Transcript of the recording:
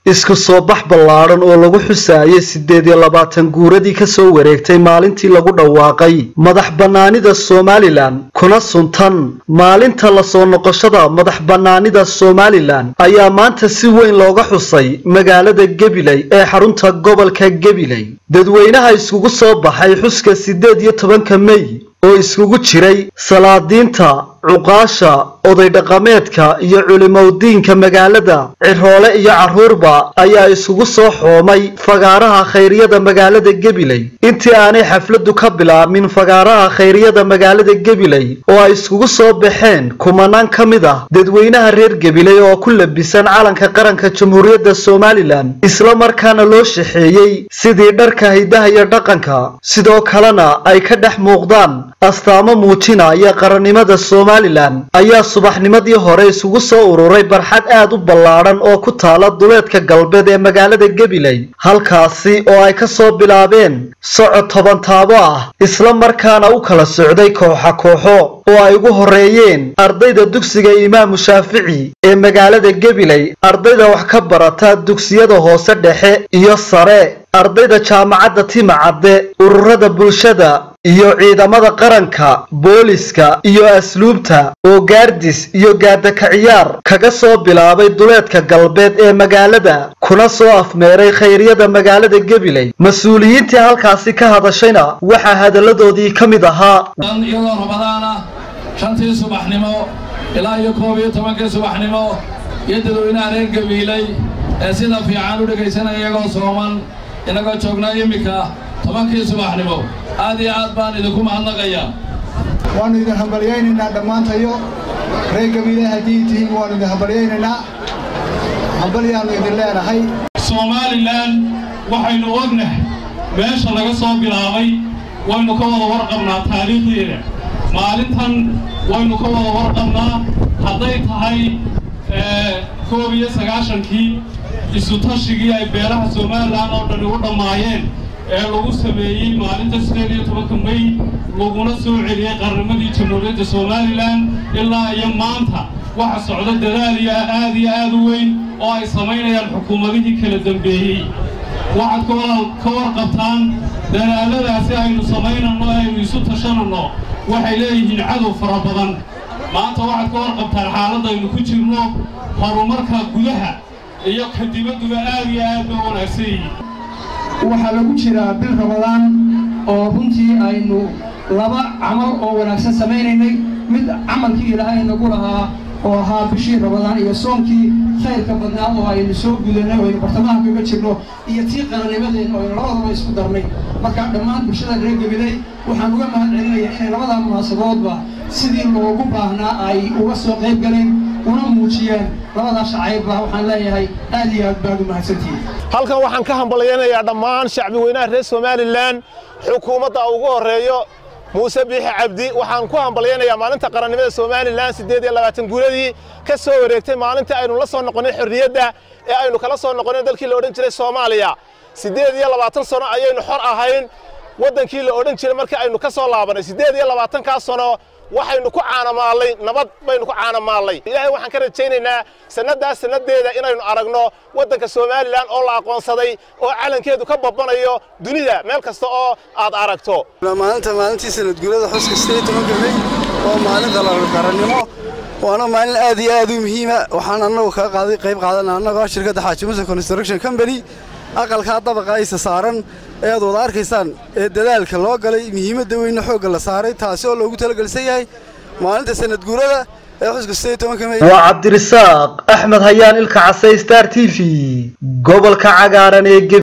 isku soo bax ballaadhan oo lagu xusaayay siddeed iyo labaatan guuradii ka soo wareegtay maalintii lagu dhawaaqay madax bannaanida somalilan kuna suntan maalinta la soo noqoshada madax bannaanida somalilan ayaa maanta si weyn looga xusay magaalada gabiley ee xarunta gobolka gabiley dadweynaha iskugu soo baxay xuska siddeed iyo tobanka mey oo iskugu jiray salaadiinta cuqaasha oday dhaqameedka iyo culimowdiinka magaalada ciroole iyo carruurba ayaa iskugu soo xoomay fagaaraha khayriyada magaalada gabiley intii aanay xafladdu ka bilaabmin fagaaraha khayriyada magaalada gabiley oo ay iskugu soo baxeen kumanaan ka mid ah dadweynaha reer gabiley oo ku labisan calanka qaranka jamhuuriyadda somalilan isla markaana loo shaxeeyey sidii dharka hidaha iyo dhaqanka sidoo kalena ay ka dhex muuqdaan astaamo muujinaya qarannimada somalilan ayaa subaxnimadii hore isugu soo ururay barxad aad u ballaadhan oo ku taala duleedka galbeed ee magaalada gabiley halkaasi oo ay ka soo bilaabeen socod toban taabo ah isla markaana u kala socday kooxa kooxo oo ay ugu horreeyeen ardayda dugsiga imaamu shaafici ee magaalada gabiley ardayda wax ka barata dugsiyada hoose dhexe iyo sare ardayda jaamacadda timacadde ururada bulshada iyo ciidamada qaranka booliska iyo asluubta oo gaardis iyo gaadaka ciyaar kaga soo bilaabay duleedka galbeed ee magaalada kuna soo afmeeray khayryada magaalada gabiley mas-uuliyiintii halkaasi ka hadashayna waxaa hadalladoodii ka mid ahaa iyadoo rabadaan ah shantii subaxnimo ilaa iyo koob iyo tobankii subaxnimo iyo dadweynaha reer gabiiley ee sida fiican u dhegaysanaya iyagoo sooman inagoo joognaa iminka tobankii subaxnimo aad iyo aad baan idinku mahadnaqayaa waannu idin hambalyaynaynaa dhammaantayo reer gabiile haddii tihiin waannu idin hambalyaynaynaa hambalyaannu idin leenahay somalilan waxaynu ognahay meesha laga soo bilaabay waynu ka wada warqabnaa taariikhdeeda maalintan waynu ka wada warqabnaa hadday tahay koob iyo sagaashankii isutashigii ay beelaha somalilan oo dhani u dhammaayeen ee lagu sameeyey maalinta siddeed iyo tobanka mey laguna soo celiyey qarnimadii jamhuuriyadda somalilan ilaa iyo maanta waxa socda dadaal iyo aad iyo aad u weyn oo ay samaynayaan xukuumadihii kala dambeeyey waxaad ka warqabtaan dadaalladaasi aynu samaynanno ee aynu isu tashananno waxay leeyihiin cadow fara badan maanta waxaad ka warqabtaan xaaladaynu ku jirno horumarka gudaha iyo ka dibadduba aad iyo aad ba wanaagsan yihiin waxaa lagu jiraa bil rabadaan oo runtii aynu laba camal oo wanaagsan samaynaynay mid camalkii ilaahay nagu lahaa oo ahaa bishii rabadaan iyo soonkii khayrka badnaa oo aynu soo gudanay oo aynu bartamaha kaga jirno iyo tii qarannimadeenna oo aynu labadaba isku darnay markaa dhammaan bulshada reer gabiley waxaan uga mahad celinayaa inay labadaa munaasaboodba sidii loogu baahnaa ay uga soo qayb galeen una muujiyeen labadaa shacaybba waxaan leeyahay aad iyo aad baad u mahadsantihiin halkan waxaan ka hambalyaynayaa dhammaan shacbi weynaha reer somalilan xukuumadda ugu horreeyo muuse biixi cabdi waxaan ku hambalyaynayaa maalinta qarannimada somalilan siddeed iyo labaatan guuladii ka soo wareegtay maalintii aynu la soo noqonnay xorriyadda ee aynu kala soo noqonnay dalkii la odhan jiray soomaaliya siddeed iyo labaatan sano ayaynu xor ahayn waddankii la odhan jiray markii aynu ka soo laabannay siddeed iyo labaatankaa sano waxaynu ku caanamaallay nabad baynu ku caanamaallay ilaahay waxaan ka rajaynaynaa sannaddaas sannadeeda inaynu aragno waddanka somalilan oo la aqoonsaday oo calankeedu ka babanayo dunida meel kasta oo aad aragto maalinta maalintii sanadguurada xuska sidee tobanka mey waa maalin qarannimo waana maalin aad iyo aad u muhiima waxaan annagu kaga qaaday qayb qaadana annagoo shirkadda xaaji muse construction company aqalkaa dabaqa aysa saaran ee aad wada arkaysaan ee dadaalka loo galay muhiimadda weyna xoogga la saaray taasi oo loogu talagelsan yahay maalinta sanadguurada ee xuska sidee tobanka mey waa cabdirisaaq axmed hayaan ilka casay star t v gobolka cagaaran ee